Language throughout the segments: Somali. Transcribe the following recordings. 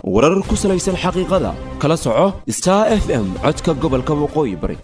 warar ku salaysan xaqiiqada kala soco star f m codka gobolka waqooyi bari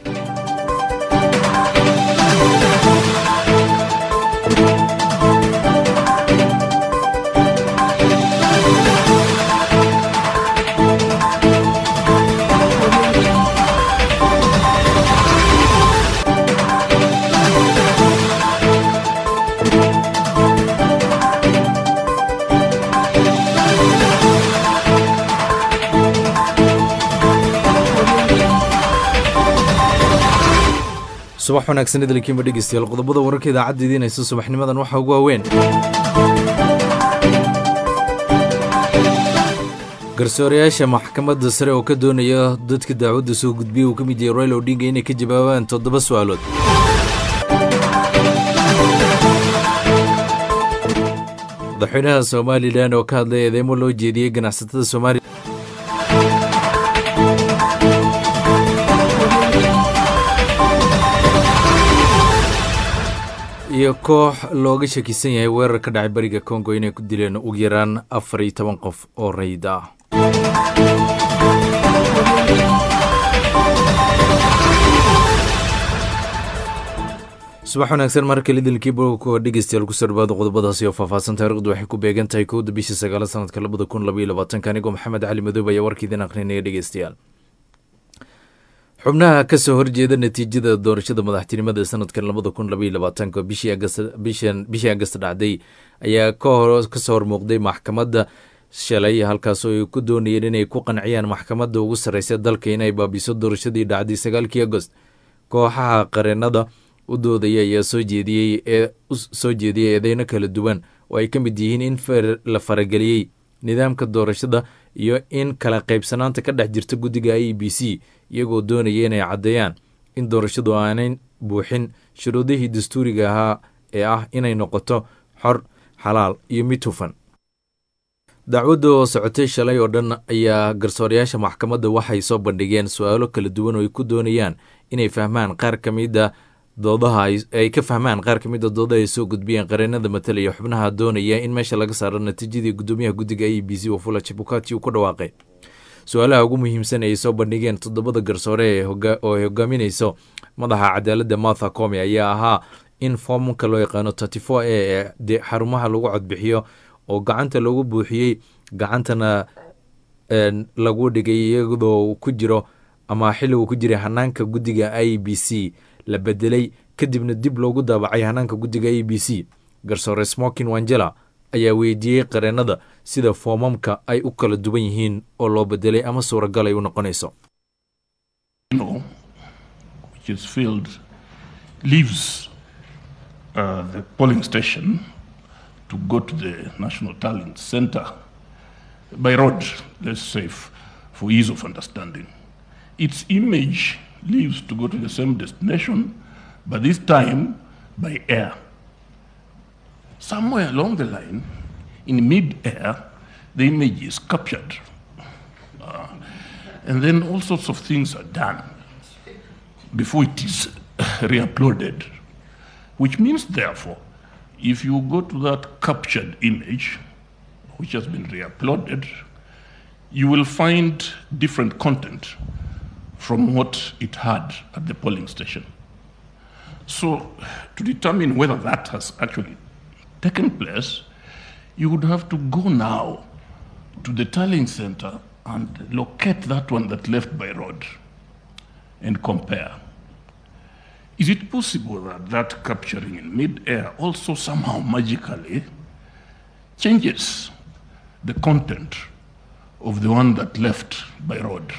subax wanaagsan idilkiinba dhegeystayaal qodobada wararka idaacadda idiinaysa subaxnimadan waxaa ugu waaweyn garsoorayaasha maxkamadda sare oo ka doonaya dadka daacwadda soo gudbiya uu ka mid yahay royal odinga inay ka jawaabaan toddoba su-aalood madaxweynaha somalilan oo ka hadlay eedeymo loo jeediyey ganacsatada somalilan iyo koox looga shakisan yahay weerar ka dhacay bariga kongo inay ku dileen ugu yaraan afar iyo toban qof oo rayid ah subax wanaagsan mar kale idilkiiba kuwa dhegeystayaal kusoo dhawaada qodobadaasi oo faahfaahsan taarikhdu waxay ku beegan tahay kowda bishii sagaala sanadka labada kun labaiyo labaatanka anigoo maxamed cali madoob ayaa warkiidin akhrinaya dhegeystayaal xubnaha ka soo horjeeda natiijada doorashada madaxtinimada sanadkan labada kun labaiyo labaatanka bishii agast dhacday ayaa kasoo hormuuqday maxkamadda shalay halkaasoo ay ku doonayeen inay ku qanciyaan maxkamadda ugu sarreysa dalka inay baabiso doorashadii dhacday sagaalkii agost kooxaha qareenada u doodaya ayaa soo jeediyey soo jeediyey eedeyno kala duwan oo ay ka mid yihiin in la farageliyey nidaamka doorashada iyo in kala qaybsanaanta ka dhex jirta guddiga i b c iyagoo doonaya inay caddeeyaan in doorashadu aanay buuxin shuruudihii dastuuriga ahaa ee ah inay noqoto xor xalaal iyo mid hufan dacwadda oo socotay shalay oo dhan ayaa garsoorayaasha maxkamadda waxay soo bandhigeen su-aalo kala duwan oo ay ku doonayaan inay fahmaan qaar ka mida doodaha ay ka fahmaan qaar ka mid a doodaha ay soo gudbiyeen qareenada matalaya xubnaha doonaya in meesha laga saaro natiijadii gudoomiyaha guddiga i b c wafula chebukati uu ku dhawaaqay su-aalaha ugu muhiimsan ay soo bandhigeen toddobada garsoore oo ay hogaaminayso madaxa cadaaladda martha come ayaa ahaa in foomka loo yaqaano terty four a ee xarumaha lagu codbixiyo oo gacanta lagu buuxiyey gacantana lagu dhigay iyadoo ku jiro ama xilli uu ku jiray hanaanka guddiga i b c la bedelay kadibna dib loogu daabacay hanaanka guddiga a b c garsoore smokin wangela ayaa weydiiyey qareenada sida foomamka ay u kala duwan yihiin oo loo bedelay ama suuragal ay u noqonayso its image leaves to go to the same destination, but this time by air. Somewhere along the line, in mid-air, the image is captured. Uh, and then all sorts of things are done before it is re-uploaded. Which means, therefore, if you go to that captured image, which has been re-uploaded, you will find different content from what it had at the polling station. So, to determine whether that has actually taken place, you would have to go now to the tallying center and locate that one that left by road and compare. Is it possible that that capturing in mid-air also somehow magically changes the content of the one that left by road?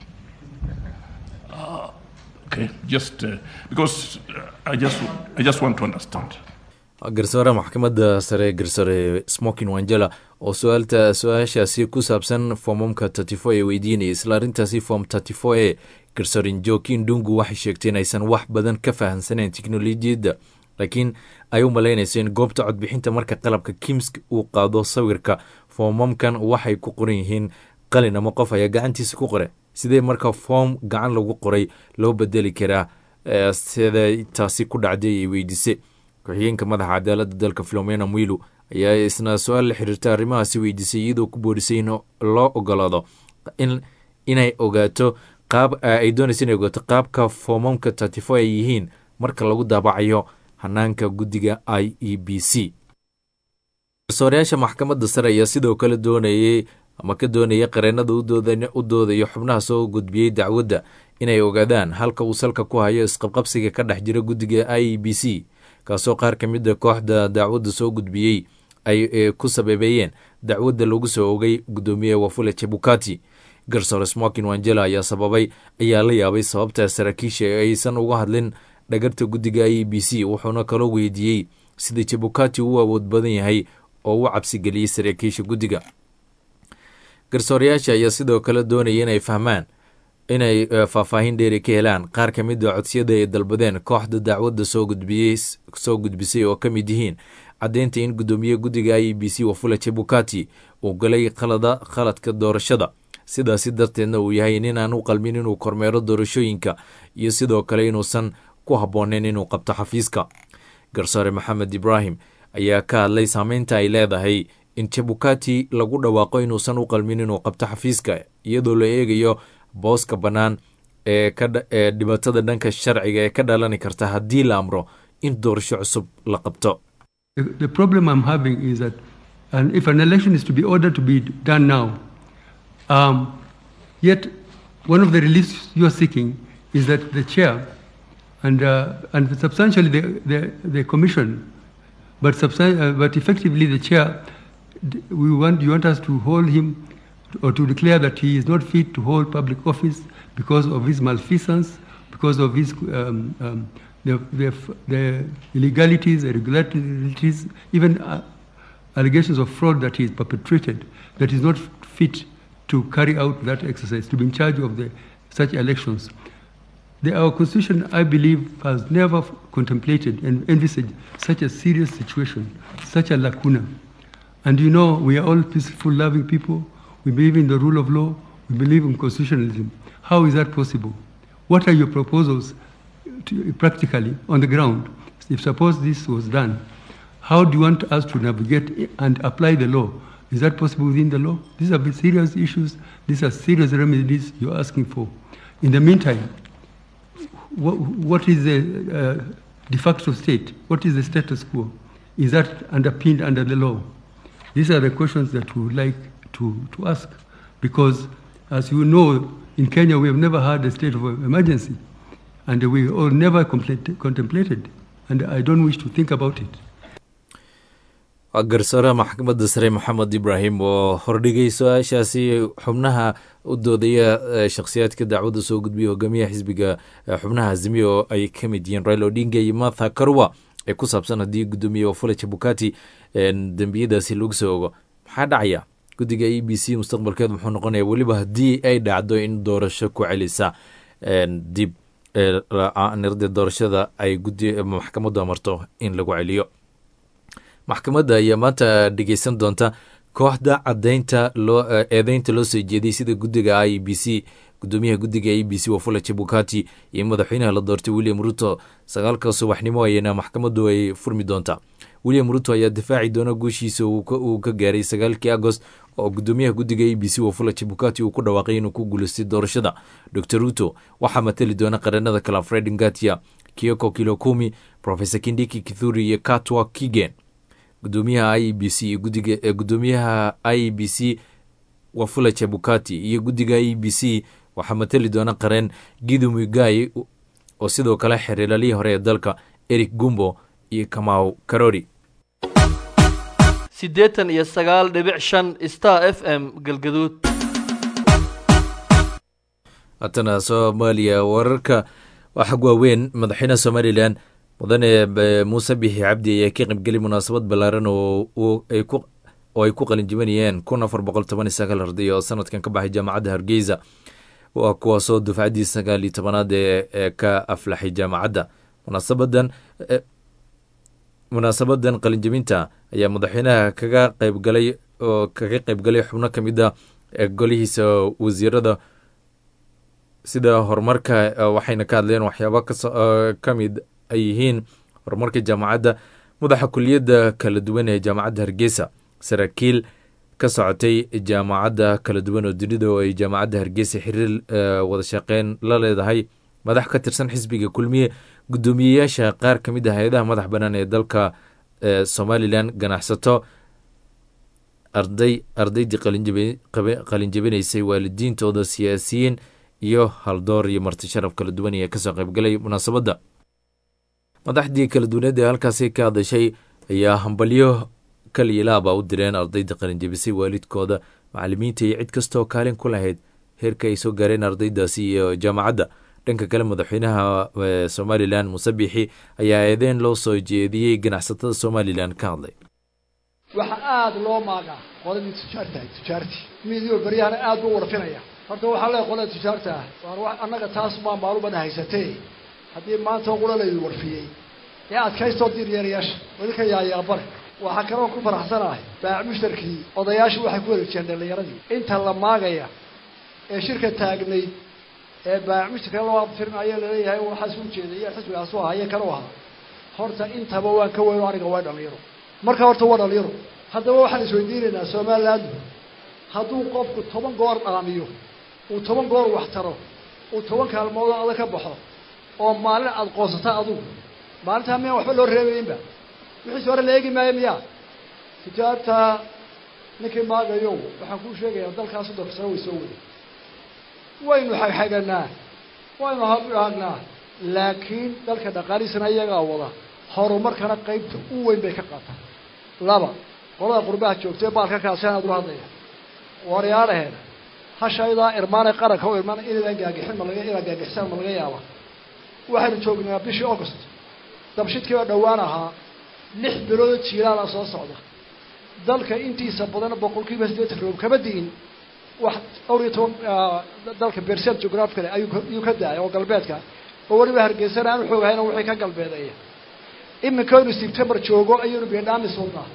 Okay, just uh, because uh, I just I just want to understand. garsoore maxkamadda sare garsoore smokin wangela oo su-aalta su-aashaasi ku saabsan foomamka terty four ee weydiinaya isla arrintaasi form terty four ee garsoorin jokin dungu waxay sheegtay in aysan wax badan ka fahamsanayn teknolojiyadda laakiin ay u malaynayso in goobta codbixinta marka qalabka kimsk uu qaado sawirka foomamkan waxay ku qoran yihiin qalin ama qof ayaa gacantiisa ku qore sidee marka foom gacan lagu qoray loo bedeli karaa siday taasi ku dhacday ay weydiise ku-xigeenka madaxa cadaaladda dalka filomena mwilu ayaa isna su-aal la xiriirta arrimahaasi weydiisay iyadoo ku boorisay in loo ogolaado in inay ogaato qaab ay doonaysa inay ogaato qaabka foomamka tatifo ay yihiin marka lagu daabacayo hanaanka guddiga i e b c garsoorayaasha maxkamadda sare ayaa sidoo kale doonayey ama ka doonaya qareenada u doodayo xubnaha soo gudbiyey dacwadda inay ogaadaan halka uu salka ku hayo isqabqabsiga ka dhex jira guddiga i e b c kaasoo qaar ka mid a kooxda dacwadda soo gudbiyey ay ku sababeeyeen dacwadda lagu soo ogay guddoomiye wafule chebukati garsoore smokin wangela ayaa sababay ayaa la yaabay sababta saraakiisha aysan uga hadlin dhagarta guddiga i e b c wuxuuna kaloo weydiiyey sida chebukati u awood badan yahay oo u cabsigeliyey saraakiisha guddiga garsoorayaasha ayaa sidoo kale doonaya inay fahmaan inay faahfaahin dheeri ka helaan qaar ka mid a codsiyada ay dalbadeen kooxda dacwadda soo gudbiyey soo gudbisay oo ka mid yihiin caddeynta in guddoomiye guddiga i e b c wafula chebukati uu galay khalada khaladka doorashada sidaasi darteedna uu yahay ninaan u qalmin inuu kormeero doorashooyinka iyo sidoo kale inuusan ku habbooneyn inuu qabto xafiiska garsoore maxamed ibraahim ayaa ka hadlay saameynta ay leedahay in chebukati lagu dhawaaqo inuusan u qalmin inuu qabto xafiiska iyadoo la eegayo booska bannaan ee ee dhibaatada dhanka sharciga ee ka dhalani karta haddii la amro in doorasho cusub la qabto The problem I'm having is that and if an election is to be ordered to be done now, um, yet one of the reliefs you are seeking is that the chair and uh, and substantially the, the, the commission, but substan- uh, but effectively the chair, we want you want us to hold him or to declare that he is not fit to hold public office because of his malfeasance, because of his um, um, the, the, the illegalities, irregularities, even uh, allegations of fraud that he has perpetrated, that is not fit to carry out that exercise, to be in charge of the, such elections. The, our constitution, I believe, has never contemplated and envisaged such a serious situation, such a lacuna. And you know, we are all peaceful, loving people. We believe in the rule of law. We believe in constitutionalism. How is that possible? What are your proposals to, practically on the ground? If suppose this was done, how do you want us to navigate and apply the law? Is that possible within the law? These are serious issues. These are serious remedies you're asking for. In the meantime, what, what is the uh, de facto state? What is the status quo? Is that underpinned under the law? These are the questions that we would like to, to ask because, as you know, in Kenya we have never had a state of emergency and we all never contemplated, and I don't wish to think about it. garsoore maxkamadda sare maxamed ibraahim oo hordhigay su-aashaasi xubnaha u doodaya shakhsiyaadka dacwadda soo gudbiya hogaamiyaha xisbiga xubnaha azimiya oo ay ka mid yihiin rail odinga iyo martha karwa ee ku saabsan haddii guddoomiye wafula jabukati dembiyadaasi lagu soo ogo maxaa dhacaya guddiga e b c mustaqbalkeedu muxuu noqonaya weliba haddii ay dhacdo in doorasho ku celisa dib nirda doorashada ay maxkamaddu amarto in lagu celiyo maxkamadda ayaa maanta dhegeysan doonta kooxda cadeynta loo eedeynta loo soo jeediyey sida guddiga i b c gudoomiyaha guddiga a b c wafula jabukati iyo madaxweynaha la doortay william ruto sagaalka subaxnimo ayana maxkamaddu ay furmi doontaa william ruto ayaa difaaci doona guushiisa uu ka gaaray sagaalkii agost oo gudoomiyaha guddiga a b c wafula jabukati uu ku dhawaaqay inuu ku guuleystay doorashada dor ruto waxaa matali doona qareenada kale fred ngatia kioko kilokumi profesor kindiki kithuri iyo katwa kigen gudoomiyaha i b c gudoomiyaha i b c wafula jabukati iyo guddiga e b c waxaa matali doona qareen gidu mugai oo sidoo kale xiriilalihii hore ee dalka eric gumbo iyo kamaw karori siddeetan iyo sagaal dhibic shan star f m galgaduud haatana soomaaliya wararka waxag waaweyn madaxweynaha somalilan mudane muuse bixi cabdi ayaa ka qaybgelay munaasabad ballaaran oo ay ku qalinjibanayeen kun afar boqol toban iyo sagaal arday oo sanadkan ka baxay jaamacadda hargeysa waa kuwaasoo dufcaddii sagaal iyo tobanaad ee ka aflaxay jaamacadda munaasabadan munaasabadan qalinjabinta ayaa madaxweynaha kaga qaybgalay oo kaga qaybgalay xubno ka mid a golihiisa wasiirada sida horumarka waxayna ka hadleen waxyaaba ka mid ay yihiin horumarka jaamacadda madaxa kuliyadda kala duwan ee jaamacadda hargeysa saraakiil ka socotay jaamacadda kala duwan oo dunida oo ay jaamacadda hargeysa xiriir wada shaqeyn la leedahay madax ka tirsan xisbiga kulmiye guddoomiyeyaasha qaar ka mid ah hay-adaha madax bannaan ee dalka somalilan ganacsato arday ardaydii qalinjabinaysay waalidiintooda siyaasiyiin iyo haldoor iyo marti sharaf kala duwan ee kasoo qaybgalay munaasabadda madaxdii kala duwaneed ee halkaasi ka hadashay ayaa hambalyo kaliyilaaba u direen ardayda qalinjabisay waalidkooda macalimiinta iyo cid kastaoo kaalin ku lahayd heerka ay soo gaareen ardaydaasi iyo jaamacadda dhanka kale madaxweynaha somalilan musabixi ayaa eedeen loo soo jeediyey ganacsatada somalilan ka hadlay waxaa aada loo maagaa qoladii tujaartahay tujaartii midiyo baryahana aad buu warfinaya horta waxaa leeay qolada tujaarta ah waar annaga taas baa maalumana haysatee haddii maanta qura laydi warfiyey ee adkaystoo diiryeerayaasha wadinka yaayaabare waxaa kaloo ku faraxsanahay baac mushtarkii odayaashii waxay ku wareejiyeen dhallinyaradii inta la maagaya ee shirka taagnayd ee baac mushtarka loo abtirinayo laleeyahay waxaas u jeeday iyo xisbigaasu ahaa iyo kanu ahaa horta intaba waan ka weyno aniga waa dhalinyaro marka horta waa dhalinyaro haddaba waxaan isweydiinaynaa somalilandu hadduu qofku toban goor dhaamiyo uu toban goor wax taro uu toban kaalmoodoo adag ka baxo oo maalin aada qoonsata adugu maalintaa miyaan waxba loo reebaynba wixiisi hore la eegi maayo miyaa tijaabta ninkii maagayow waxaan kuu sheegayaa dalkaas soddonka sano way soo waday waynu xagxaganaa waynu haagnaa laakiin dalka dhaqaalihiisana iyagaa wada horumarkana qaybta u weyn bay ka qaataan laba qolada qurbaha joogtay baalka kaaseen aad ula hadlaya waryaadhaheen hashaydaa irmaanay qaranka u irmaan inaydan gaagixin ma laga inaa gaagixisaan ma laga yaaba waxaynu joognaa bishii august dabshidkii oo dhowaan ahaa lix biloodoo jiilaala soo socda dalka intiisa badan boqolkiiba siddeetan roob kama di'in wax dhowr iyo toban dalka bersel geographicale ayuu ka da-ay oo galbeedka oo weliba hargeysana aan uxoogahayna wixii ka galbeedeeya iminkaynu september joogo ayaynu beedhaami sulnaa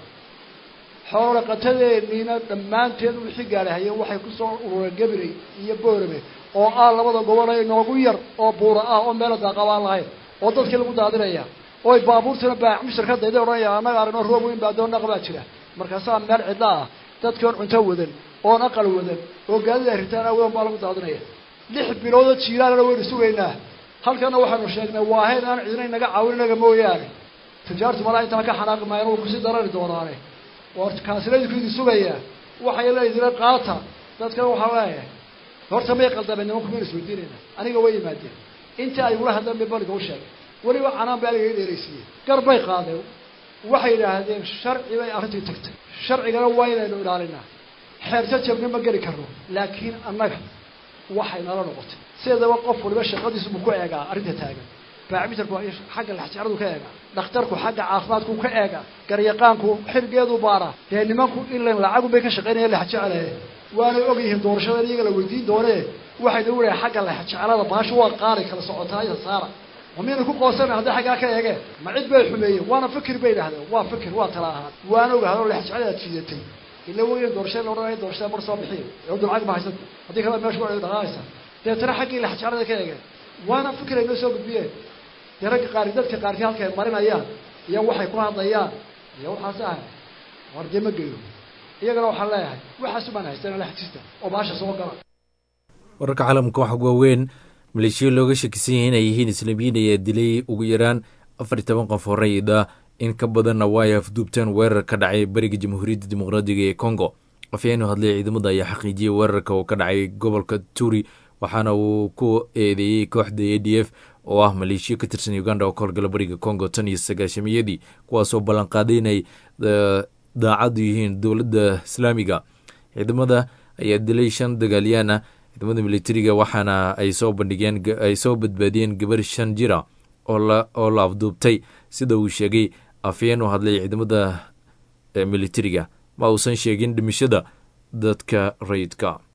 xoolo dhaqatadeeniina dhammaanteed wixii gaadhahayeen waxay kusoo urureen gabiley iyo boorame oo ah labada gobol ee noogu yar oo buura ah oo meela daaqabaan lahayn oo dadkii lagu daadinaya oy baabuurtuna baac mushtar ka dayday odhanaya annaga aragno roob weyn baa doon dhaqbaa jira markaasaa meel cidla ah dadkii oon cunto wadan oon aqal wadan oo gaadida ay ritaan awadan baa lagu daadinaya lix biloodoo jiilaalana waynu sugaynaa halkana waxaanu sheegnay waa hayn aan cidina inaga caawin inaga mooyaane tijaartu malaa intaa ka xanaaqi maayana way kusii darari doonaane war kaasina idinku idin sugayaa waxay leedina qaata dadkana waxaa leeyahay horta may qaldameen nimanku mayna isweydiinayna aniga way yimaadeen intii ay ula hadleen bay baliga u sheegay weliba canaan bay aniga i dheeraysiiyeen gar bay qaadeen waxay yidhaahdeen sharci bay arrintii tagtay sharcigana waa inaynu ilaalinaa xeerta jabna ma geli karno laakiin annaga waxay nala noqotay sideedaba qof waliba shaqadiisu buu ku eegaa arrinta taagan baacmitarku xagga laxjecradu ka eegaa dhakhtarku xagga caafimaadku ka eegaa garyaqaanku xilgeedu baaraa dee nimanku ilan lacagu bay ka shaqaynaya laxjeclee waanay og yihiin doorashadan iyaga la weydiin doonee waxayna wulahay xagga laxjeclada baashu waa qaari kala socotaaya saara ma miyayna ku qoosana hadday xaggaa ka eegeen ma cid bay xumeeyeen waana fikir bay idhahdeen waa fikir waa tala ahaan waana ogahadoo laxjecladaad jiidatay ila weyn doorashada la odhanaya doorashada mar soo bixiya ee udul lacag ma haysata haddii kale meesha waa dhaqaaqaysa deetana xaggii laxjeclada ka eegeen waana fikir ay noo soo gudbiyeen dee ragga qaari dadka qaarkii halka ay marinayaan iyo waxay ku hadlayaan iyo waxaas ah war dee ma geyo iyagana waxaan leeyahay waxaas umaan haystaan laxjista oo baasha soo gala wararka caalamka waxaa waaweyn maleeshiya looga shakisan yahay inay yihiin islaamiyiin ayaa dilay ugu yaraan afar iyo toban qof horeyda in ka badanna waa ay afduubteen weerar ka dhacay bariga jamhuuriyadda dimuqraadiga ee congo afyaenu hadlay ciidamada ayaa xaqiijiyey weerarka oo ka dhacay gobolka turi waxaana uu ku eedeeyey kooxda a d f oo ah maleeshiya ka tirsan uganda oo ka horgala bariga congo tan iyo sagaashamiyadii kuwaasoo ballanqaaday inay daacadu yihiin dowladda islaamiga ciidamada ayaa dilay shan dagaalyaan ah ciidamada militariga waxaana ay soo bandhigeen ay soo badbaadiyeen gabar shan jira oo la afduubtay sida uu sheegay afyeen u hadlay ciidamada militariga ma uusan sheegin dhimashada dadka rayidka